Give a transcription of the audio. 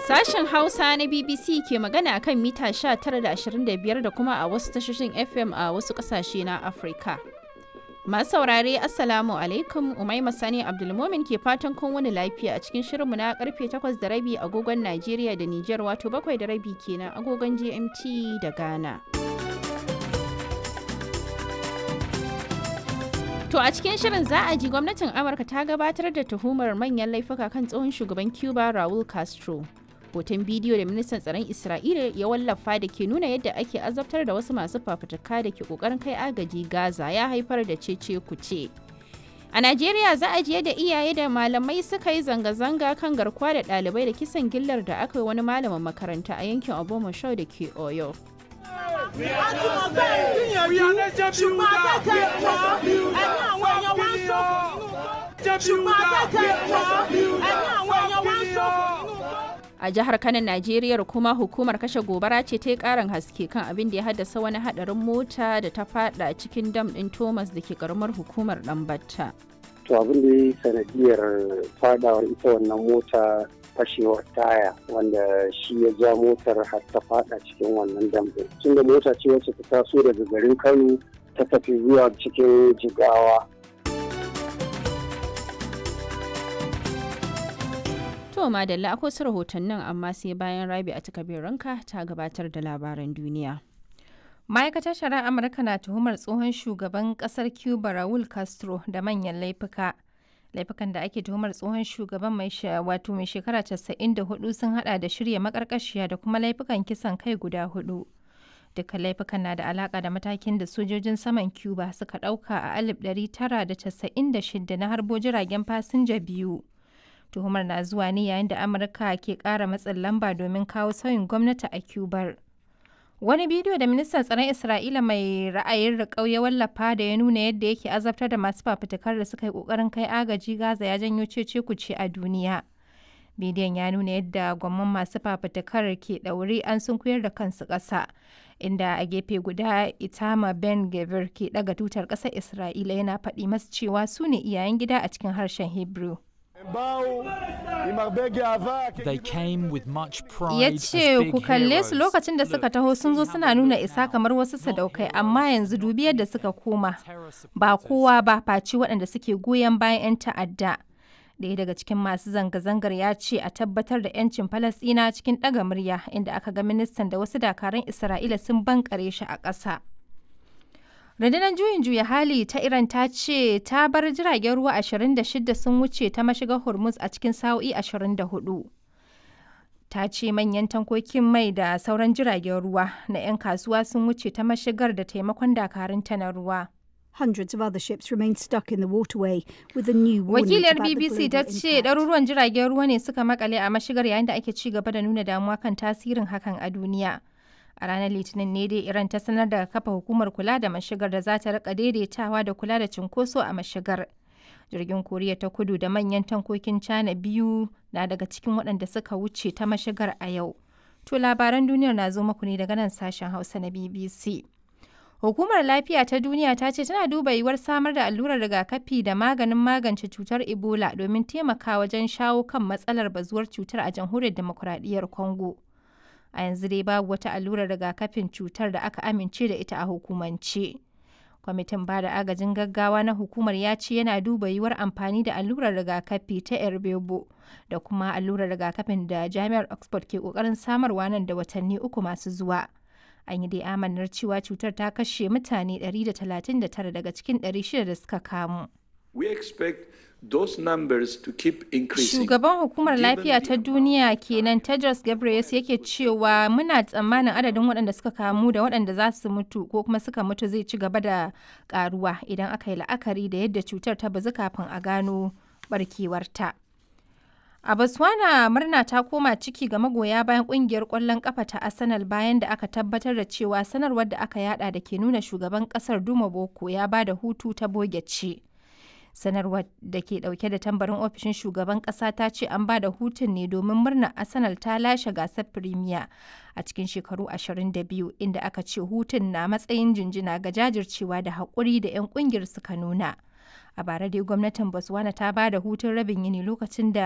Sashen Hausa na BBC ke magana kan mita 19.25 da kuma a wasu tashoshin FM a wasu ƙasashe na Afirka. Masu saurare Assalamu alaikum Umaima Sani Abdulmomin ke fatan kun wani lafiya a cikin shirinmu na karfe 8 da rabi agogon Najeriya da Nijar wato 7 da rabi kenan agogon GMT da Ghana. To a cikin shirin za a ji gwamnatin Amurka ta gabatar da tuhumar manyan laifuka kan tsohon shugaban Cuba Raul Castro. Hoton bidiyo da ministan tsaron Isra'ila ya wallafa da ke nuna yadda ake azabtar da wasu masu fafutuka da ke kokarin kai agaji Gaza ya haifar da cece kuce. A Najeriya za a ji yadda iyaye da malamai suka yi zanga-zanga kan garkuwa da ɗalibai da kisan gillar da aka yi wani malamin makaranta a yankin Obomoshau da ke Oyo. A jihar Kano, Najeriya kuma hukumar kashe gobara ce ta yi karin haske kan abin da ya haddasa wani hadarin mota da ta fada cikin dam din Thomas da ke karamar hukumar Dambatta. To abin da ya yi sanadiyar fadawar ita wannan mota fashewar taya wanda shi ya ja motar har ta fada cikin wannan dam din. Tunda mota ce wacce ta taso daga garin Kano ta tafi zuwa cikin Jigawa. To madalla akwai su rahotannin amma sai bayan rabi a ranka ta gabatar da labaran duniya. Ma'aikatar shari'ar Amurka na tuhumar tsohon shugaban kasar Cuba Raul Castro da manyan laifuka. Laifukan da ake tuhumar tsohon shugaban mai wato mai shekara 94 sun hada da shirya makarkashiya da kuma laifukan kisan kai guda hudu. Dukkan laifukan na da alaka da matakin da sojojin saman Cuba suka dauka a 1996 na harbo jiragen fasinja biyu. tuhumar na zuwa ne yayin da amurka ke kara matsin lamba domin kawo sauyin gwamnati a cubar wani bidiyo da ministan tsaron isra'ila mai ra'ayin riƙau ya wallafa da ya nuna yadda yake azabtar da masu fafutukar da suka yi ƙoƙarin kai agaji gaza ya janyo cece kuce a duniya bidiyon ya nuna yadda gwamman masu fafutukar ke ɗaure an sunkuyar da kansu ƙasa inda a gefe guda itama ben gavir ke ɗaga tutar ƙasar isra'ila yana faɗi masu cewa su ne iyayen gida a cikin harshen hebrew Ya ce ku kalle su lokacin da suka taho sun zo suna nuna isa kamar wasu sadaukai amma yanzu dubi yadda suka koma ba kowa ba faci waɗanda suke goyon bayan 'yan ta'adda. Ɗaya daga cikin masu zanga-zangar ya ce a tabbatar da 'yancin Falasɗina cikin ɗaga murya inda aka ga ministan da wasu dakaran Isra'ila sun bankare shi a ƙasa. rundunar juyin juya hali ta iran ta ce ta bar jiragen ruwa 26 sun wuce ta mashigar hormuz a cikin sa'o'i 24 ta ce manyan tankokin mai da sauran jiragen ruwa na 'yan kasuwa sun wuce ta mashigar da taimakon dakarun ta na ruwa Hundreds of other ships remain stuck in the waterway with a new Wakiliyar BBC ta ce ɗaruruwan jiragen ruwa ne suka makale a mashigar yayin da ake ci gaba da nuna damuwa kan tasirin hakan a duniya. a ranar litinin ne dai iran ta sanar da kafa hukumar kula da mashigar da za ta rika daidaitawa da kula da cinkoso a mashigar jirgin koriya ta kudu da manyan tankokin china biyu na daga cikin waɗanda suka wuce ta mashigar a yau to labaran duniyar na zo muku ne daga nan sashen hausa na bbc hukumar lafiya ta duniya ta ce tana duba yiwuwar samar da allurar rigakafi da maganin magance cutar ebola domin taimaka wajen shawo kan matsalar bazuwar cutar a jamhuriyar demokuraɗiyyar congo a yanzu dai babu wata allurar rigakafin cutar da aka amince da ita a hukumance. Kwamitin ba da agajin gaggawa na hukumar ya ce yana duba yiwuwar amfani da allurar rigakafi ta Erbebo da kuma allurar rigakafin da Jami'ar Oxford ke kokarin samarwa nan da watanni uku masu zuwa. An yi dai amanar cewa cutar ta kashe mutane 139 daga cikin 600 da suka kamu. We expect those numbers to keep increasing. Shugaban hukumar lafiya ta duniya kenan Tedros Ghebreyesus yake cewa muna tsammanin adadin waɗanda suka kamu da waɗanda za su mutu ko kuma suka mutu zai ci gaba da karuwa idan aka yi la'akari da yadda cutar ta bazu kafin a gano barkewarta. A Botswana murna ta koma ciki ga magoya bayan kungiyar ƙwallon ƙafa ta Arsenal bayan da aka tabbatar da cewa sanarwar da aka yada da ke nuna shugaban ƙasar Duma Boko ya ba da hutu ta boge ce. sanarwar da ke dauke da tambarin ofishin shugaban kasa ta ce an ba da hutun ne domin murnar arsenal ta lashe gasar premier a cikin shekaru 22 inda aka ce hutun na matsayin jinjina ga jajircewa da haƙuri da 'yan ƙungiyar suka nuna a bara dai gwamnatin botswana ta ba da hutun rabin yini lokacin da